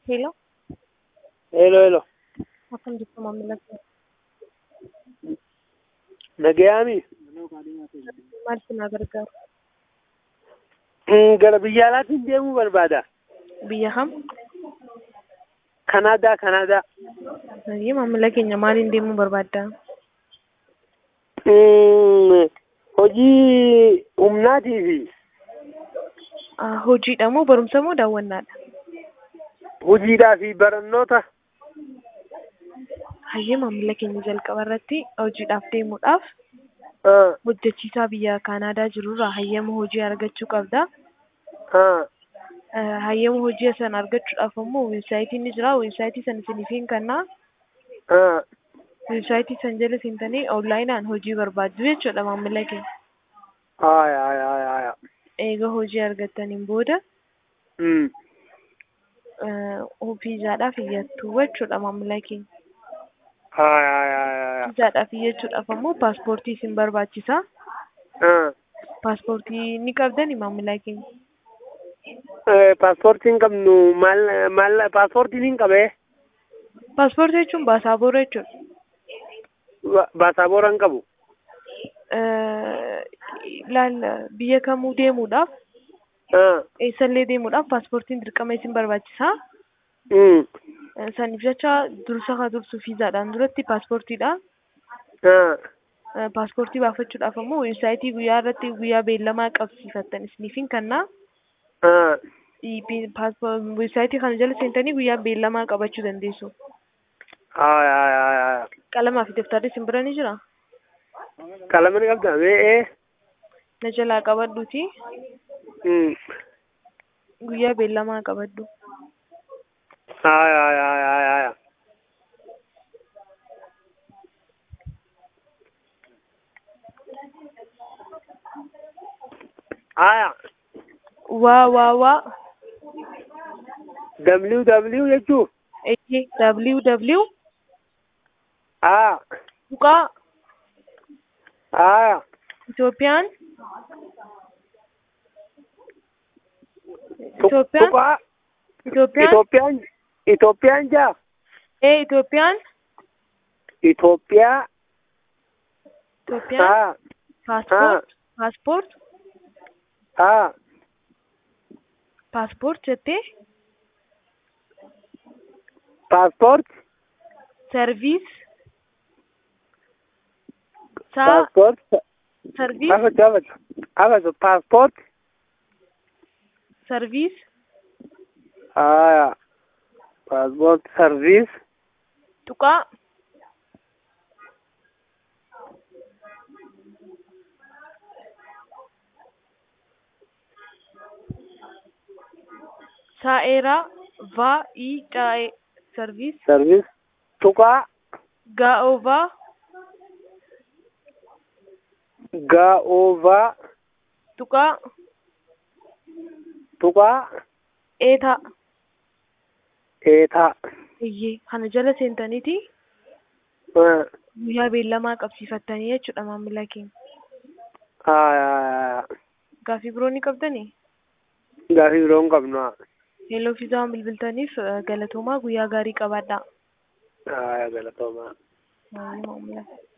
Hello, Hello, hello. akkam jirtu maamila koo? Nagayaami? Maal si na gargaaru? Mm, Gara biyya alaatiin deemuu barbaada. Biyya kam? Kanaadaa, Kanaadaa. Hayyee maamila keenya maaliin deemuu barbaadda? Mm, Hojii humnaatii fi Ah, Hojiidha moo barumsa moo daawwannaadha? hojiidhaa fi barannoota. Hayyee maamila keenya jalqaba irratti hojiidhaaf deemuudhaaf Ah, hojjechiisaa biyya Kaanaadaa jirurraa hayyama hojii argachuu qabda. ah, Ah, Hayyama hojii sana argachuudhaaf immoo weebsaayitiin ni jira. Weebsaayitii sana isiniifin kennaa. ah. Weebsaayitii sana jala seentanii onlaayinaan hojii barbaaddu jechuudha maamila keenya. Aya, aya, aya, aya. Eega hojii argattaniin booda Mm. fiizaadhaaf iyyattu jechuudha maamila keenya. Aya, aya, aya, aya. Fiizaadhaaf iyyachuudhaaf ammoo paaspoortii isin barbaachisa. Ah. Paaspoortii ni qabdani maamila keenya. Eh, Paaspoortii hin qabnu maal maal paaspoortiin hin qabee Paaspoortii jechuun baasaabora jechuudha. Ba- baasaabora hin qabu. Eh, Laal biyya kamuu deemuudhaaf Ah. eessallee deemuudhaaf paaspoortiin dirqama isin barbaachisa. Mm. Eh, Saniif jecha dursa haa dursu fiizaadhaan duratti paaspoortiidha. Ah. Eh, Paaspoortii baafachuudhaaf ammoo weebsaayitii guyyaa irratti guyyaa beellamaa qabsiifattan isiniifin kennaa. Ah. Weebsaayitii kana jala seentanii guyyaa beellamaa qabachuu dandeessu. Aya, aya, aya, aya. Qalamaa fi daftarri isin bira ni jira. Qalama ni qabda mee ee? Na jalaa qabadhuuti. Mm. Guyyaa beellamaa qabadhu. Aya, aya, aya, aya, aya. Aya. Waa waa waa. WW jechuu? Eeyyee www Aa. tuqaa Aya. Itoophiyaan Tu- Itoophiyaan Tuqaa. Itoophiyaan Itoophiyaan. Itoophiyaan jaa? ee Itoophiyaan Itoophiyaa. Itoophiyaan Aa. paaspoort paaspoort Aa. paaspoort jettee Paaspoort. sarviis saa Paaspoort. sarviis Afatu afatu. Afatu paaspoort. sarviis Aya. Paaspoort sarviis. tuqaa saa'eeraa va i caa'ee sarviis Sarviis. Tuqaa. gaa'oovaa Gaa'oovaa. tuqaa Tuqaa. eetaa Eetaa. iyyee kana jala seentaniiti Ah. guyyaa beellamaa qabsiifattanii jechuudha maamila keenya. Aya, aya, aya. Gaaffii biroo ni qabdanii? Gaafii biroo hin qabnu. Heloo fiizaa waan bilbiltaniif eh, galatoomaa guyyaa gaarii qabaadhaa. Aya galatoomaa. Maamila.